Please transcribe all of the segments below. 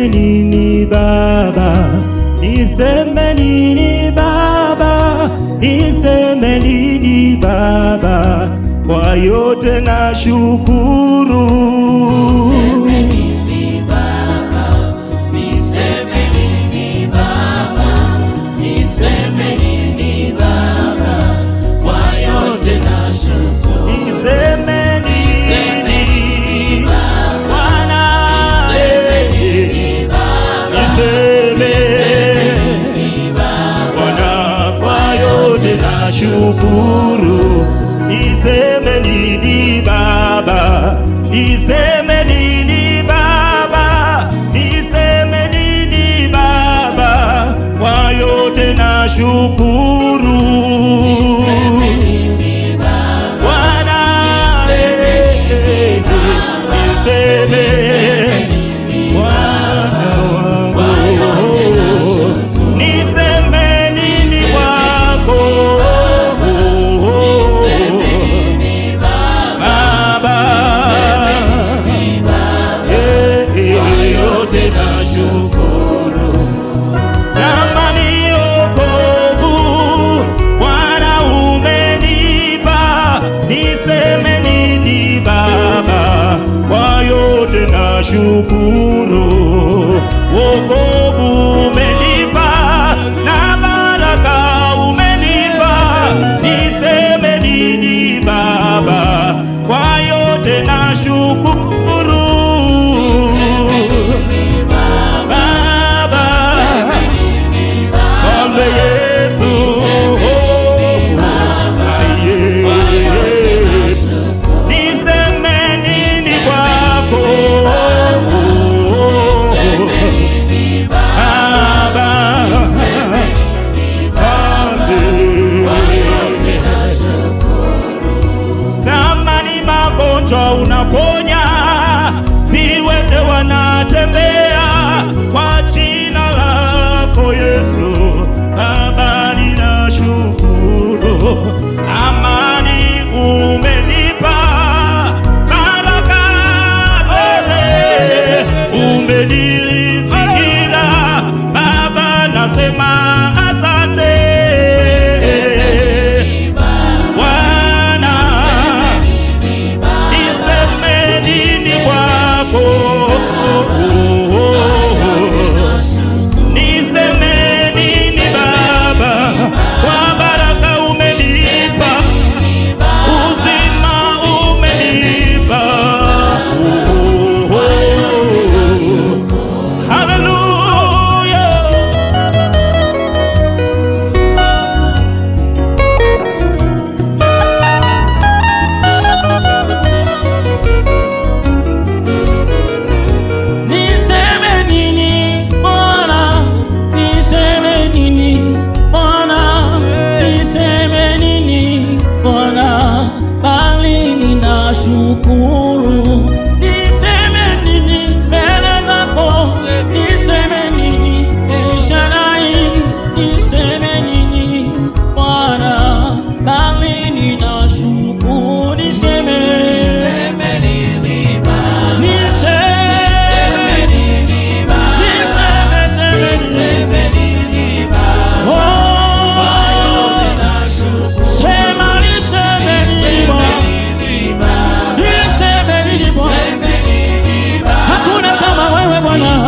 niseme nini Baba, niseme nini Baba, niseme nini Baba, kwa yote na shukuru. Niseme nini Bwana, niseme Bwana, kwa yote na shukuru. Niseme nini Baba, niseme nini Baba, niseme nini Baba, kwa yote na shukuru. Bwana, eh, eh, niseme Bwana wangu, niseme nini kwako Baba, eh, eh, yote nashukuru kama ni wokovu Bwana umenipa, niseme nini Baba, kwa yote na shukuru. Wokovu umenipa na baraka umenipa, niseme nini Baba, kwa yote na shukuru. Baba, Ombe Yesu, aye. Niseme nini kwako Baba, Ombe. Kama ni magonjwa unaponya, viwete wanatembea kwa jina lako Yesu. Baba, ninashukuru, amani umenipa, baraka tele umenizingira. Baba, nasema asante Bwana, niseme nini kwako? Niseme nini Baba, kwa baraka umenipa, uzima umenipa. Hallelujah. Niseme nini Bwana, niseme nini Bwana, niseme nini Bwana, bali ninashukuru. Niseme nini mbele zako, niseme nini El Shaddai, niseme nini Bwana, bali ninashukuru. Niseme Hakuna kama wewe Bwana,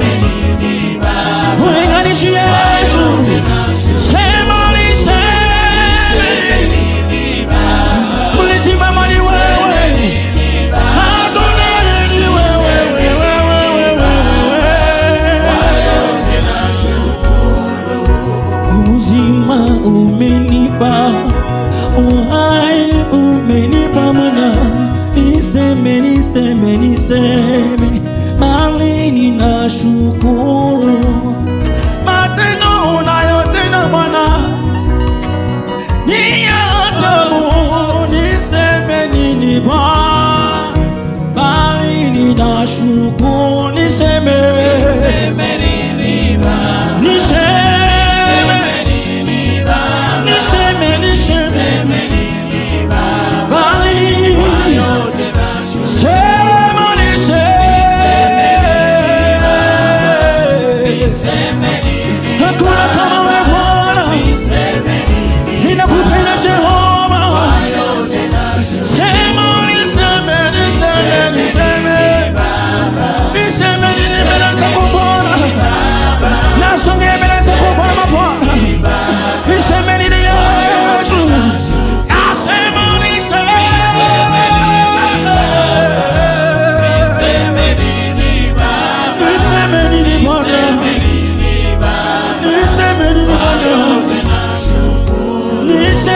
ulinganishi Yesu, sema liseme, ulisimama ni wewe, hakuna ni wewe, wewe, wewe, wewe. Uzima umenipa, uhai umenipa Bwana, niseme, niseme, niseme, bali ninashukuru matendo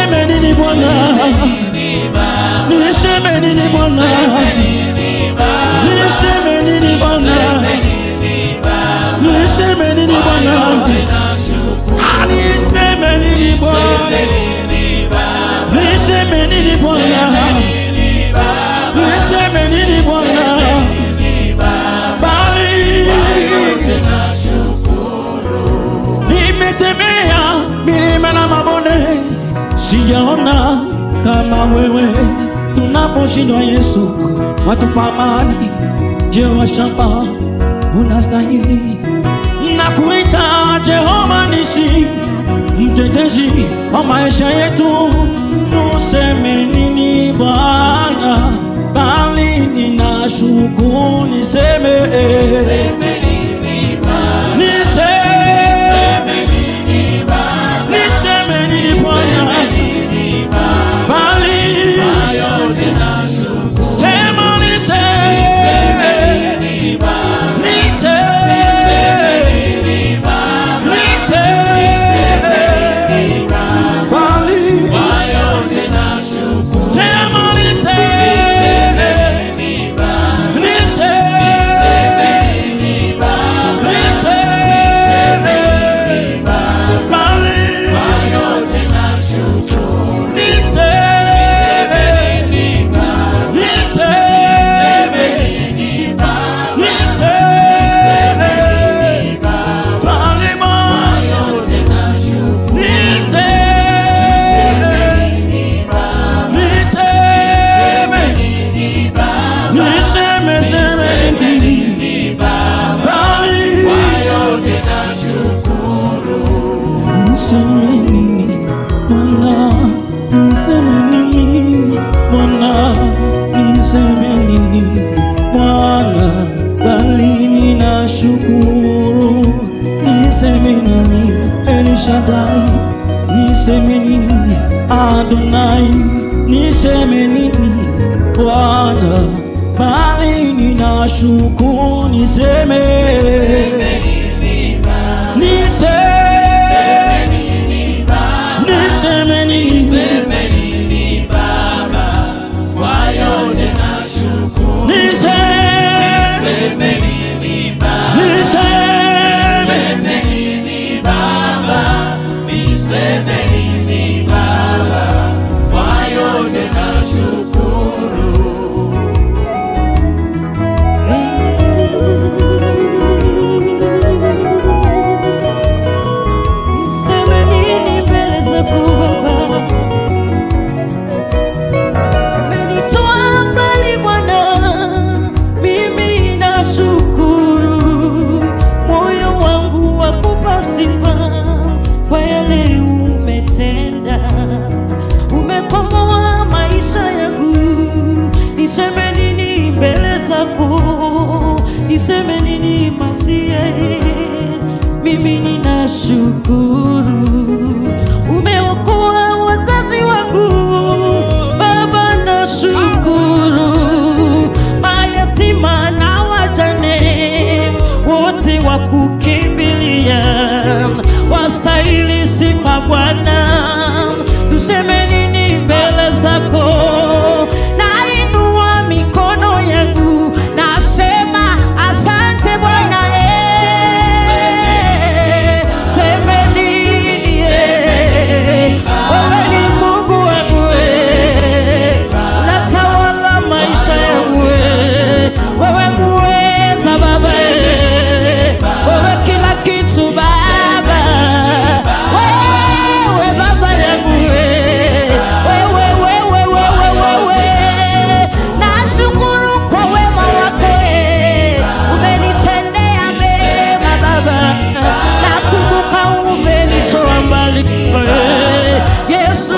niseme nini Bwana? Niseme nini Bwana? Niseme nini Bwana? Niseme nini Bwana? Niseme nini Bwana? Niseme nini Bwana? Niseme nini Bwana? Bali nimetembea milima na mabonde, sijaona kama wewe. Tunaposhindwa Yesu, watupa amani. Jehova Shamba, unastahili na kuita Jehova Nisi, mtetezi wa maisha yetu. Tuseme nini Bwana? Bali ninashukuru, niseme niseme niseme nini Bwana? Bali sema niseme niseme bali sema niseme Niseme, seme, bali Niseme nini Bwana, niseme nini Bwana, niseme nini Bwana, bali ninashukuru. Niseme nini El Shaddai, niseme nini Adonai, niseme nini Bwana, bali ninashukuru. Niseme niseme niseme nini niseme niseme Niseme nini mbele zako Baba? Umenitoa mbali Bwana, mimi nashukuru. Moyo wangu wakupa sifa kwa yale umetenda. Umekomboa maisha yangu, niseme nini mbele zako? Niseme nini Masia? Mimi ninashukuru, umeokoa wazazi wangu Baba, nashukuru mayatima na wajane wote wakukimbilia, wastahili sifa Bwana. Tuseme nini mbele zako? Nainua mikono yangu nasema asante Bwana. eh. Seme nini? eh. Wewe ni Mungu wangu, eh. unatawala maisha yangu, eh. wewe muweza Baba, eh. wewe kila kitu Baba, wewe Baba yangu, eh. wewe wewe wewe wewe, nashukuru kwa wema wako, eh. umenitendea mema Baba, nakumbuka umenitoa mbali, eh. Yesu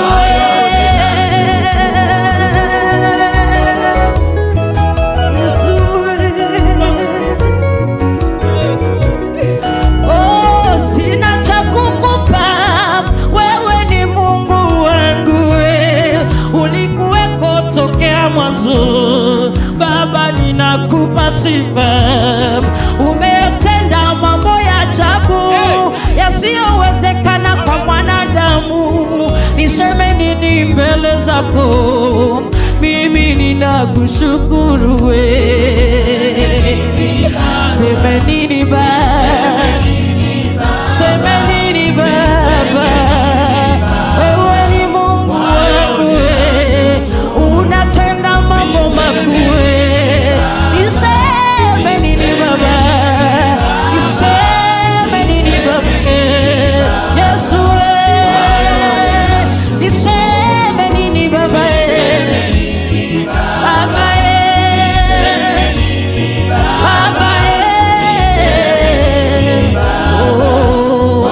eh. Oh, sina cha kukupa, wewe ni Mungu wangu, we. ulikuweko tokea mwanzo. Baba, ninakupa sifa, umetenda mambo ya ajabu yasiyowezekana kwa mwanadamu. Niseme nini mbele zako? Mimi ninakushukuru we. Seme nini Baba? Seme nini Baba? Wewe ni Mungu wangu we. Unatenda mambo makuu we. Niseme nini Baba? Niseme nini Baba? Yesu we. Niseme nini Baba? Baba Baba oh.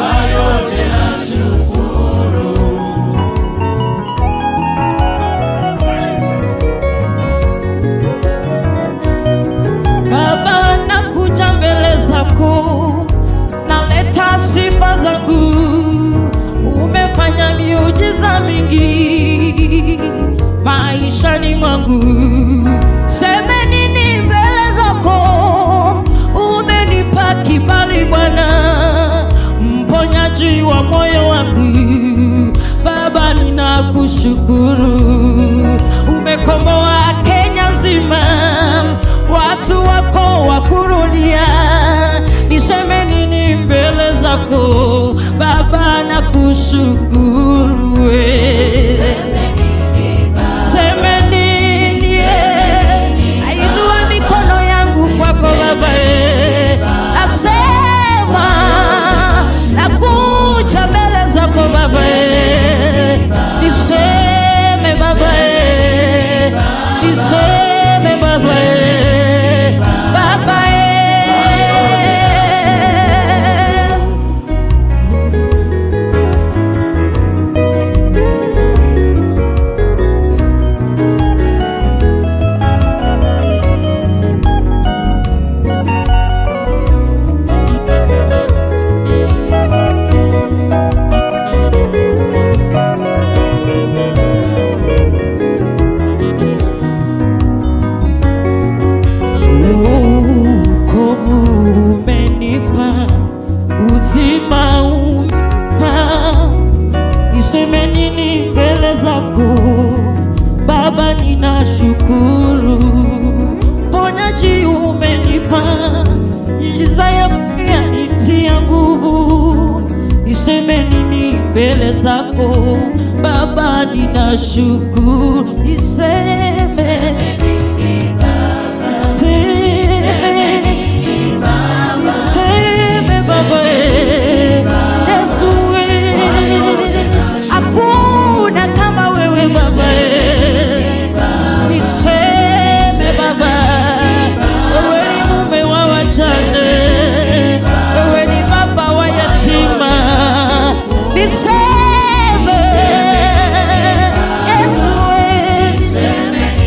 Baba, nakuja mbele zako, naleta sifa zangu. Umefanya miujiza mingi maishani mwangu. Seme nini mbele zako? Umenipa kibali Bwana, mponyaji wa moyo wangu. Baba, ninakushukuru, umekomboa Kenya nzima, watu wako wakurudia. Niseme nini mbele zako Baba, nakushukuru we. Seme nini eh? Ainua mikono yangu kwako Baba eh. Nasema nakuja mbele zako Baba eh. Niseme Baba eh. Niseme Baba eh. Baba eh. Wokovu umenipa, uzima umenipa, niseme nini mbele zako Baba? Ninashukuru, ponyaji umenipa, miujiza yako yanitia nguvu, niseme nini mbele zako Baba? Ninashukuru, niseme Niseme Baba eh, Yesu eh, hakuna kama wewe Baba eh, niseme Baba, wewe ni mume wa wajane, wewe ni baba wa yatima, niseme Yesu eh,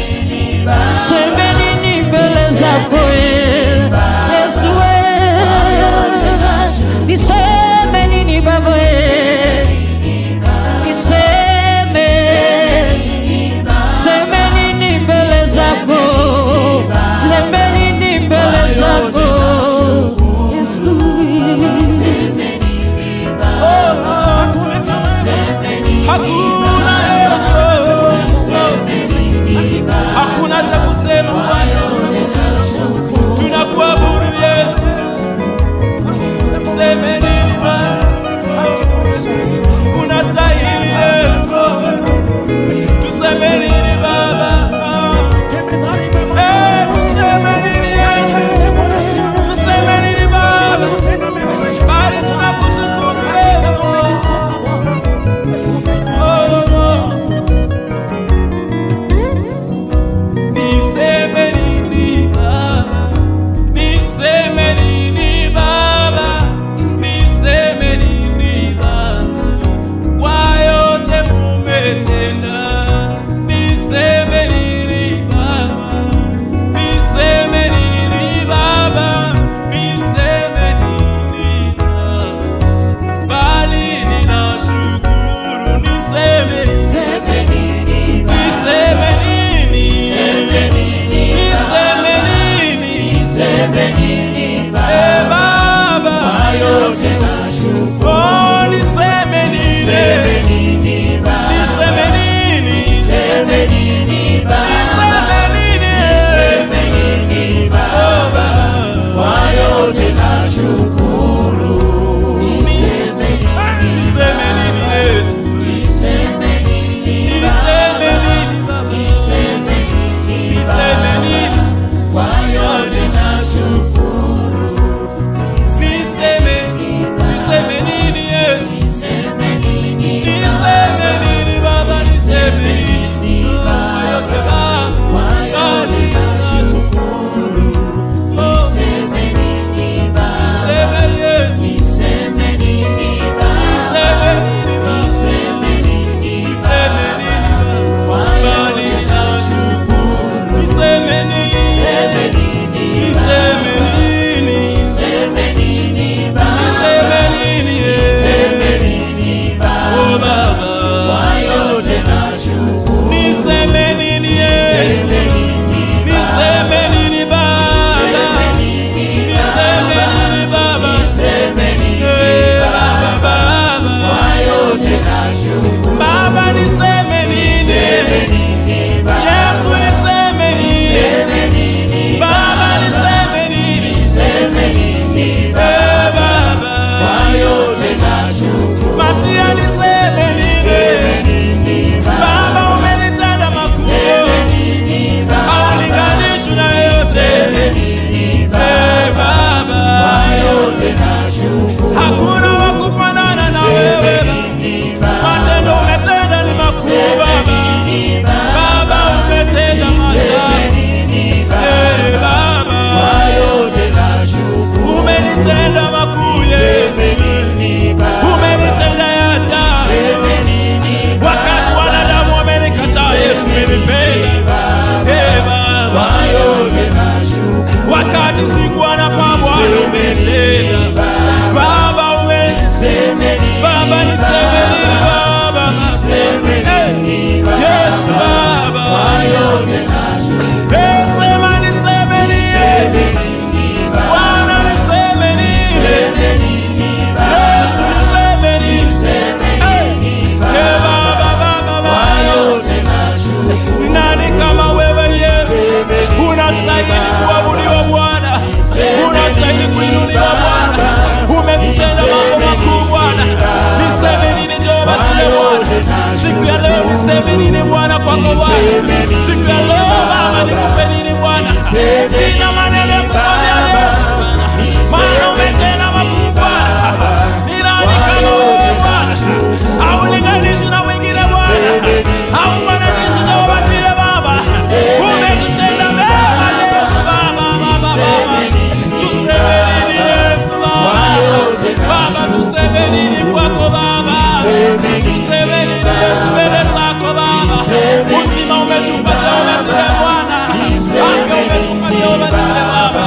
Uzima umetupatia umetule Bwana, afya umetupatia umetule Baba.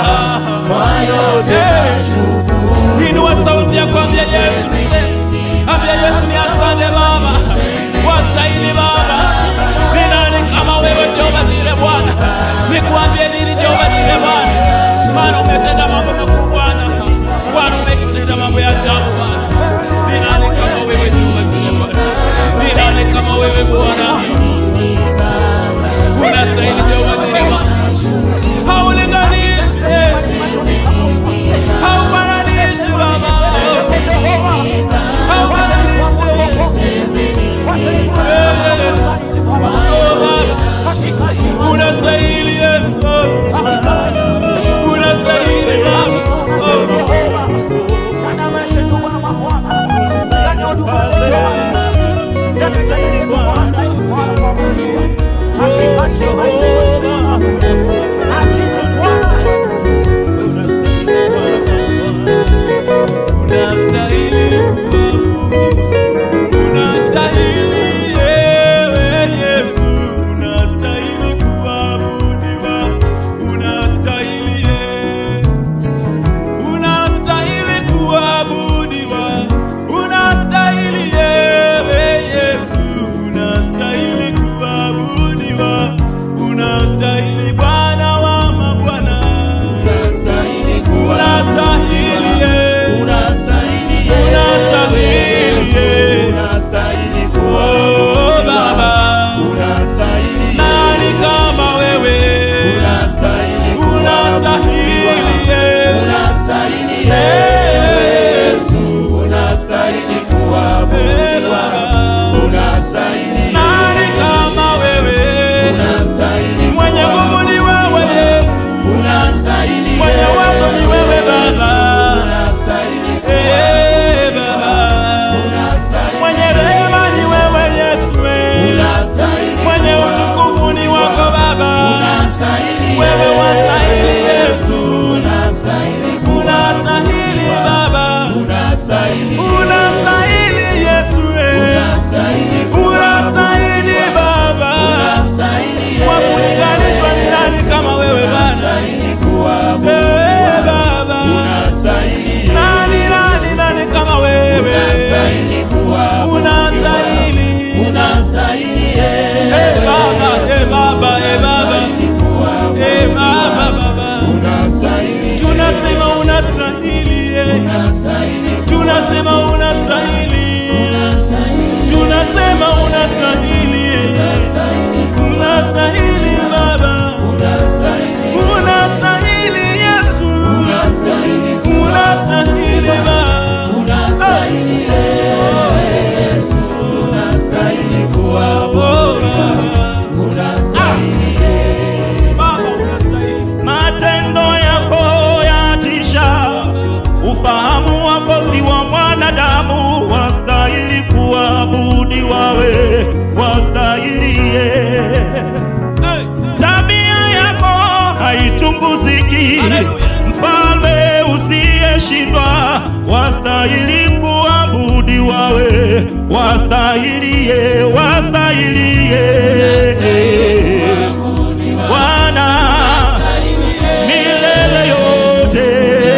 Eh, Inua sauti ya kuambia Yesu niseme, ambia Yesu ni asante Baba, wastahili Baba. Ni nani kama wewe Jehova Jire Bwana? Nikuambie nini Jehova Jire Bwana? Maana umetenda mambo makuu Bwana, Bwana umetenda mambo ya ajabu Bwana. Ni nani kama wewe Jehova Jire Bwana? Ni nani kama wewe Bwana? Unastahili Jehova Jire Bwana. Haulinganishi, eh. haufananishi Baba, unastahili Yesu, unastahili Baba. Unastahili unastahili yewe Yesu, unastahili kuabudiwa, unastahili ye, unastahili kuabudiwa, unastahili yewe Yesu, unastahili kuabudiwa, unastahili Bwana wa mabwana, unastahili ye, unastahili ye. Oh, Baba, nani kama wewe? Unastahili ye. Yesu, eh, Baba. Nani kama wewe? Mwenye nguvu ni wewe Yesu, mwenye uwezo ni wewe Baba. Eh, Baba. Mwenye rehema ni wewe Yesu, eh. mwenye utukufu ni wako Baba. Wewe wastahili Yesu, unastahili Baba, unastahili Yesu, eh. unastahili Baba. Wa kulinganishwa ni nani kama wewe Bwana? Eh, Baba, nani nani nani kama wewe? Unastahili Eh, Baba, eh, Baba, eh, Baba, eh, Baba, Baba. Tunasema unastahili, eh. tunasema unastahili, tunasema unastahili, eh. unastahili Baba, unastahili Yesu, unastahili Baba. Oh, Baba. Baba, unastahili. matendo yako yatisha, ufahamu wako si wa mwanadamu, wastahili kuabudiwa we, wastahilie. Tabia yako haichunguziki, mfalme usiyeshindwa, wastahili kuabudiwa we, wastahilie, wastahilie. Bwana milele yote,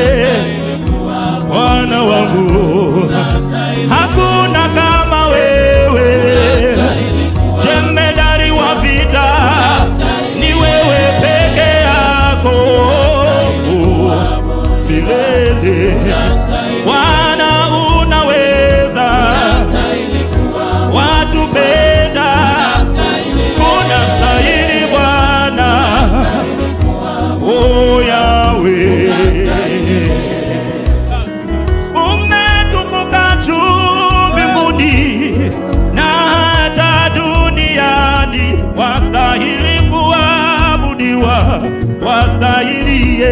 Bwana wangu, hakuna kama wewe, jemedari wa vita, ni wewe peke yako milele. Bwana unaweza, watupenda, unastahili Bwana, o Yawe, umetukuka juu mbinguni na hata duniani, wastahili kuabudiwa, wastahilie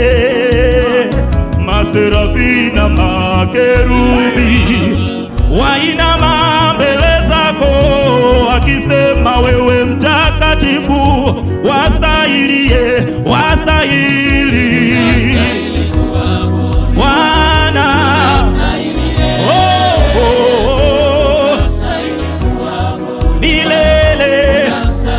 maserafi na makerubi wainama mbele zako wakisema wewe mtakatifu wastahilie wastahili Bwana oh, oh, oh. milele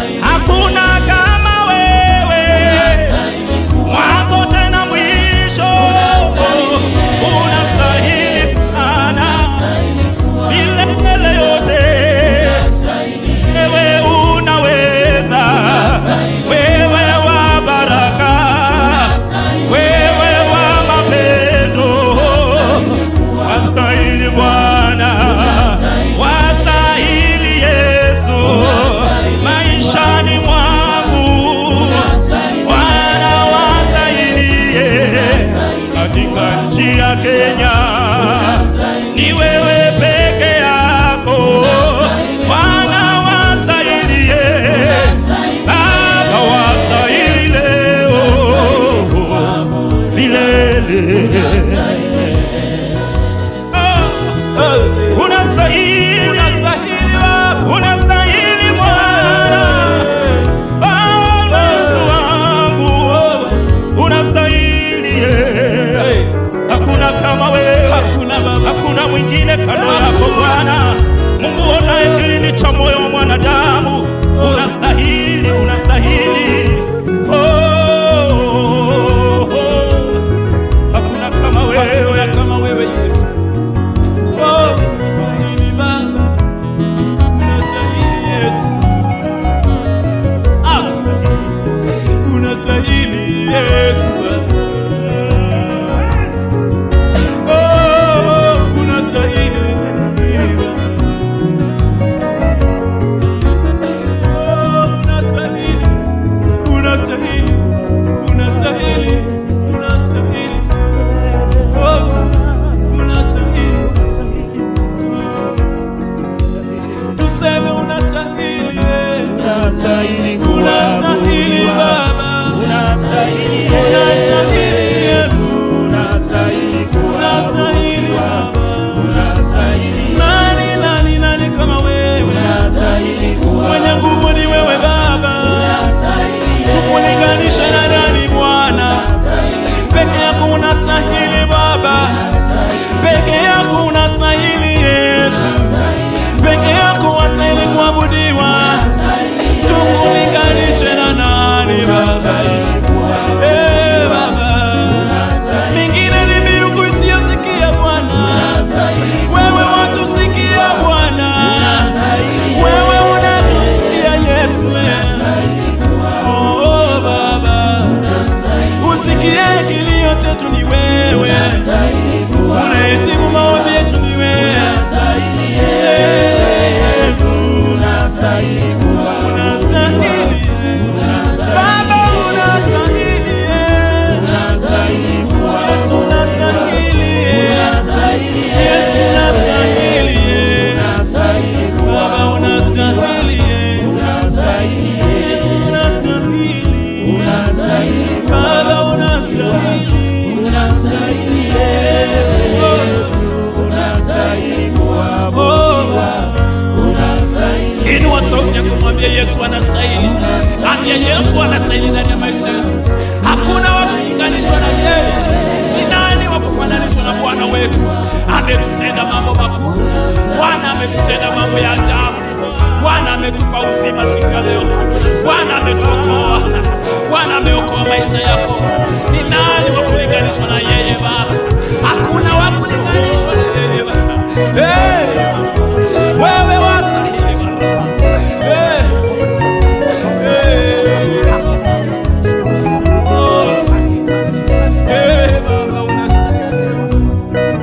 unastahili, unastahili Baba. unastahili Bwana, Bwana Yesu wangu, unastahili eh. Hey, Hakuna kama wewe, Hakuna Baba. hakuna mwingine kando yako Bwana, Mungu onaye kilindi cha moyo wa mwanadamu, unastahili, unastahili. Oh, oh, oh. Hakuna kama wewe, Hakuna kama wewe Yesu. Oh, unastahili Baba. Unastahili Yesu. Ah, unastahili Yesu Baba. Oh, unastahili Baba. Oh, unastahili. Unastahili. Unastahili. Unastahili. Oh, unastahili. Tuseme unastahili, eh. unastahili Unastahili Baba. unastahili Unastahili Yesu. unastahili Unastahili Baba. unastahili Nani, nani, nani kama wewe? Mwenye nguvu ni wewe Baba. Tukulinganisha na nani Bwana? Peke yako unastahili Baba. Peke yako unastahili Yesu. Peke yako wastahili kuabudiwa. Tukulinganishe na nani Baba? Eh, Baba. Mingine ni miungu isiyosikia Bwana. Wewe watusikia Bwana. Wewe unatusikia Yesu. Oh, Baba. Usikie kilio chetu ni wewe. Unahitimu maombi yetu ni wewe. Yesu. Unastahili. Baba unastahili. Yesu unastahili. Yesu unastahili. Baba unastahili. Yesu unastahili. Baba unastahili. Inua sauti ya kumwambia Yesu anastahili. Ambia Yesu anastahili ndani ya maisha yetu. Hakuna wa kulinganishwa na yeye. Ni nani wa kufananishwa na Bwana wetu? Ametutenda mambo makuu. Bwana ametutenda mambo ya ajabu. Bwana ametupa uzima siku ya leo. Bwana ametuokoa. Bwana ameokoa maisha yako. Ni nani wa kulinganishwa na yeye Baba? Hakuna wa kulinganishwa na yeye Baba. Hey! Wewe wastahili Baba. Hey! Hey! Oh! Hey, Baba, unastahili.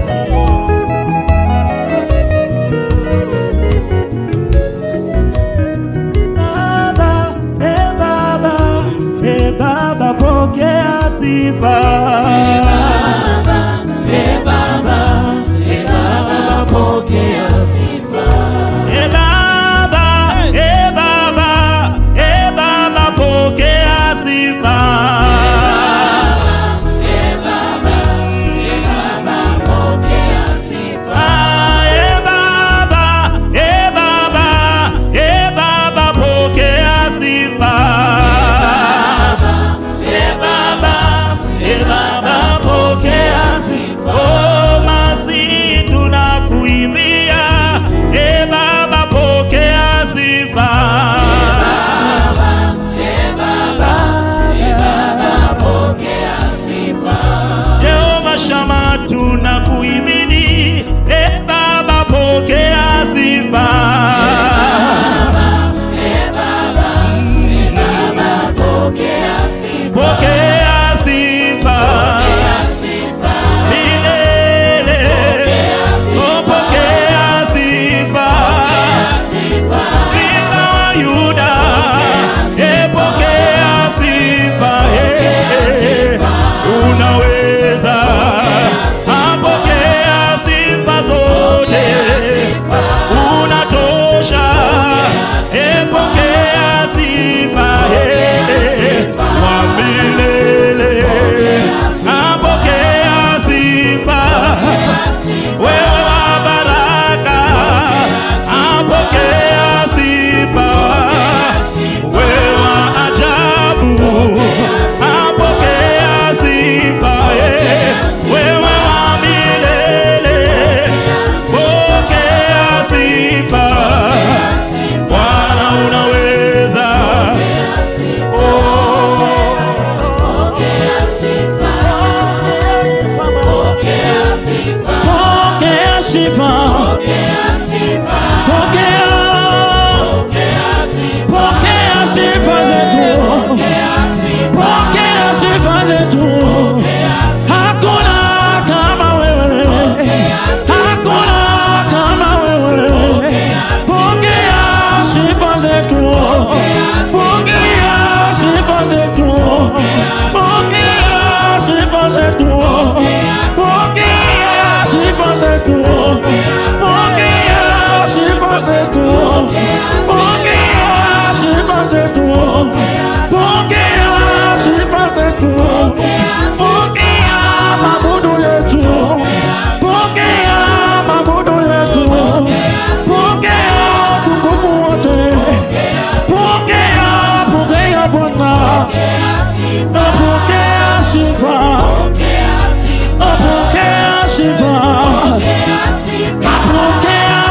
Baba, e Baba, e Baba, pokea sifa. E Baba, e Baba, pokea sifa. E Baba, e Baba, e Baba, pokea sifa. Ah, e Baba, e Baba, e Baba, pokea sifa. E Baba, e Baba,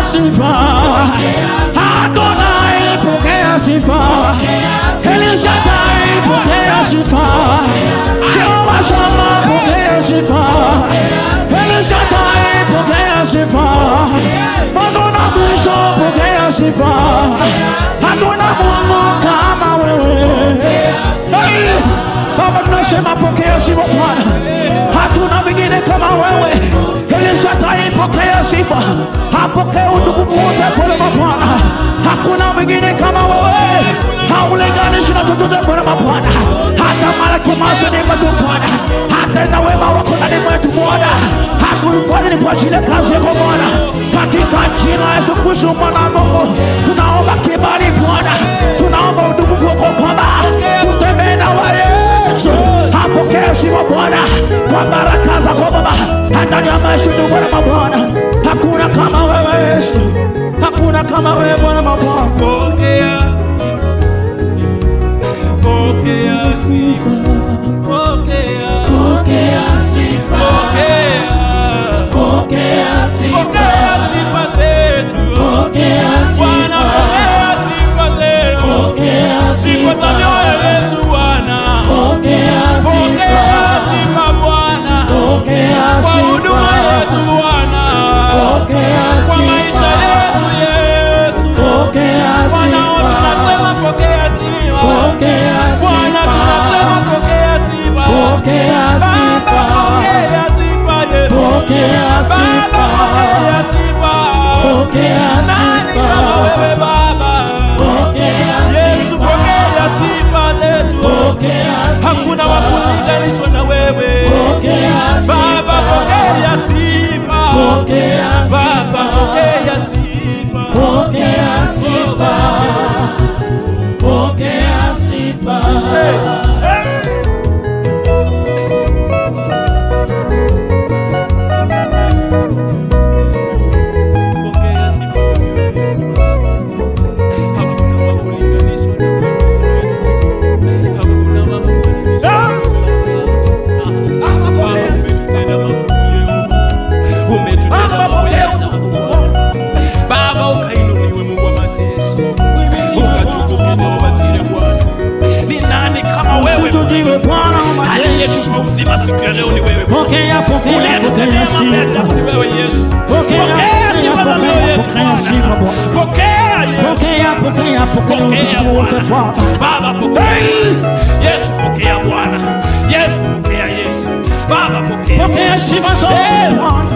sifa. Adonai, pokea sifa. El Shaddai, pokea sifa. Jehovah Shammah, pokea sifa. El Shaddai, pokea sifa. Adonai mwisho, pokea sifa. Hakuna Mungu kama wewe. Hey! Baba tunasema pokea sifa Bwana, hatuna mwingine kama wewe. Elishatai pokea sifa, apokee utukufu wote kwema Bwana, hakuna mwingine kama wewe, haulinganishi na chochote kwema Bwana, hata malaki masoni mwetu Bwana, hata na wema wako ndani mwetu Bwana, hakulifanya ni kwa ajili ya kazi yako Bwana, katika jina la Yesu Kristo mwana wa Mungu, tunaomba kibali Bwana, tunaomba utukufu wako Baba, utembee na wewe Yesu, apokee sifa Bwana kwa baraka zako Baba, ndani ya maisha yetu Bwana mabwana, hakuna kama wewe Yesu, hakuna kama wewe Bwana mabwana. Pokea sifa. Pokea sifa. Pokea. Pokea sifa, Pokea. pokea sifa, Pokea sifa zetu. pokea Bwana, sifa, pokea sifa zetu. pokea Sifa za mioyo sifa, yetu Bwana. pokea Pokea sifa, sifa Bwana. pokea Kwa huduma yetu sifa, Bwana. pokea Kwa maisha yetu sifa, Yesu. pokea Bwana, tunasema sifa, pokea sifa. pokea Bwana, tunasema sifa, pokea sifa. pokea Baba, sifa, pokea sifa Yesu. pokea Baba, pokea sifa, sifa. pokea Nani kama wewe sifa, Baba? pokea Yesu, pokea sifa zetu. pokea Hakuna wa kulinganishwa na wewe. pokea Baba, pokea sifa. pokea Baba, pokea sifa. pokea sifa, pokea sifa. Pokea sifa. Hakuna wa kulinganishwa na wewe. Hakuna wa kufananishwa na wewe. Baba, umetutenda makuu leo. Umetutenda mambo ya ajabu. Baba, ukainuliwe Mungu wa majeshi. Ukatukuke na ubatile Bwana. Ni nani kama wewe Usijudiwe Bwana wa majeshi. aliyetupa uzima siku ya leo ni wewe Bwana. Pokea, pokea, Uliyetutendea pokea mambo ya sifa. ajabu ni wewe Yesu. Pokea, Pokea sifa za mioyo yetu pokea sifa Bwana. Bwana. Pokea Yesu. Pokea, pokea, pokea Pokea utukufu wote Bwana. Baba. Baba pokea. Yesu pokea Bwana. Yesu pokea Yesu. Baba pokea. Pokea sifa zote Eh. Bwana.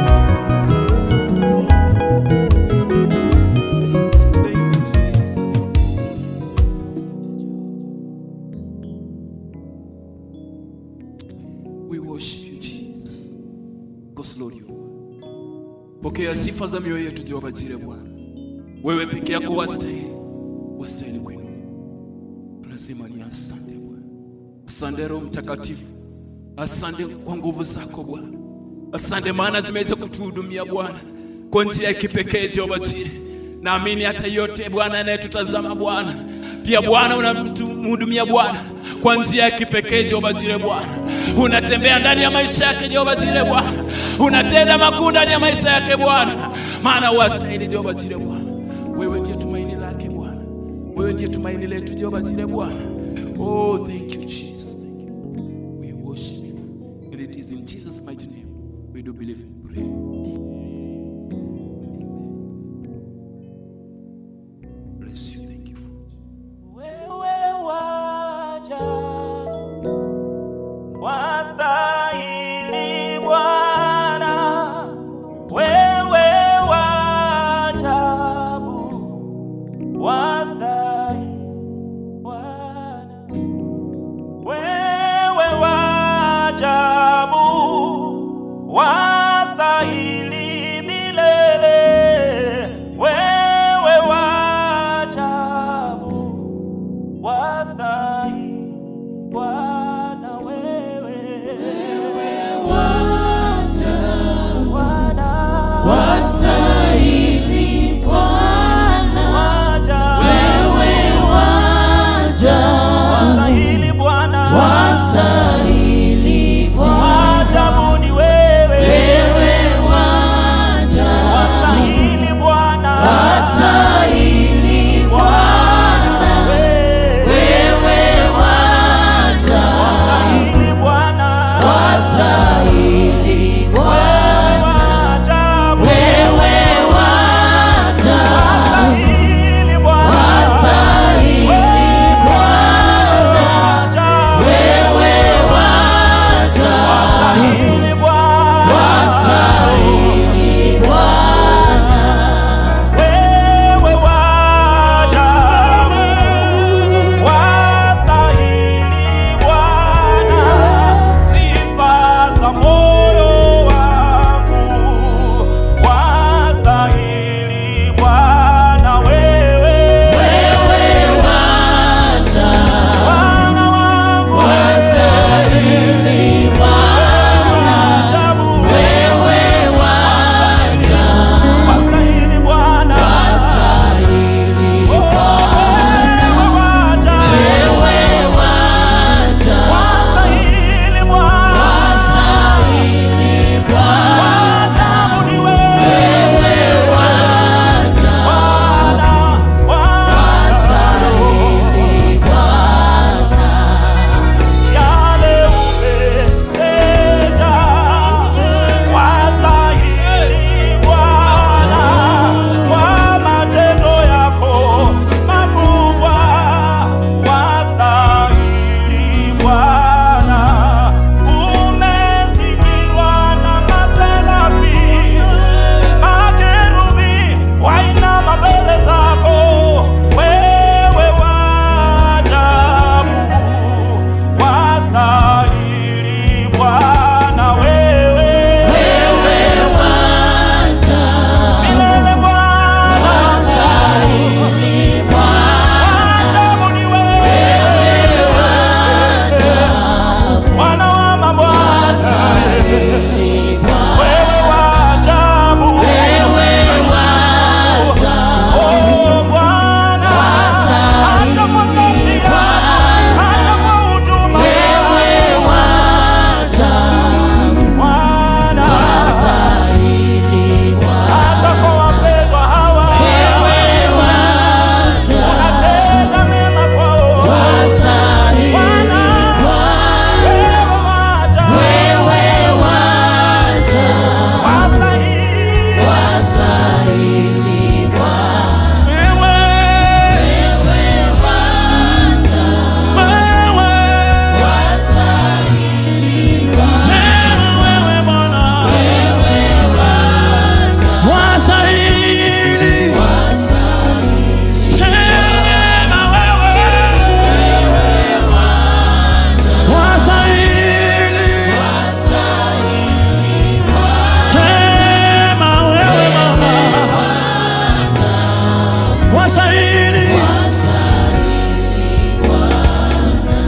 We worship you Jesus. Go slowly. Pokea sifa za mioyo yetu Jehova Jire Bwana. Wewe peke yako wastahili. Wastahili kuinuliwa. Tunasema ni asante Bwana. Asante Roho Mtakatifu. Asante kwa nguvu zako Bwana. Asante maana zimeweza kutuhudumia Bwana kwa njia ya kipekee Jehova Jire. Naamini hata yote Bwana anayetutazama Bwana pia Bwana unamhudumia Bwana kwa njia ya kipekee Jehova Jire Bwana. Unatembea ndani ya maisha yake Jehova Jire Bwana. Unatenda makuu ndani ya maisha yake Bwana, maana wastahili Jehova Jire Bwana. Wewe ndiye tumaini lake Bwana. Wewe ndiye tumaini letu Jehova Jire Bwana. Oh, thank you Jesus. Thank you. We worship you. And it is in Jesus' mighty name we do believe and pray. Bless you. Thank you for Wewe waja wastahili Bwana, wewe wajabu wastahili Bwana,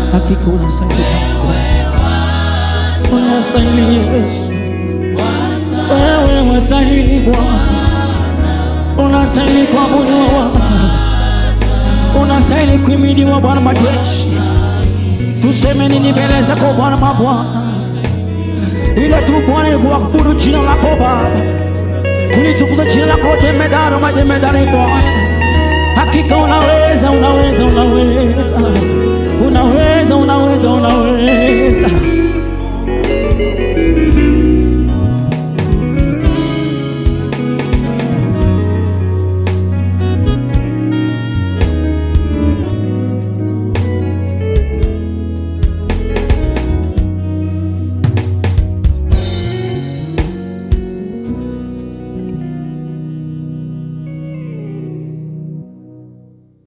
hakika unastahili Bwana. unastahili Yesu wewe wastahili Bwana unastahili kuabudiwa Bwana unastahili kuhimidiwa Bwana majeshi tuseme nini mbele zako Bwana mabwana ile tu Bwana ni kuabudu jina lako Baba kulitukuza jina lako jemedari majemedari Bwana hakika unaweza unaweza unaweza unaweza unaweza unaweza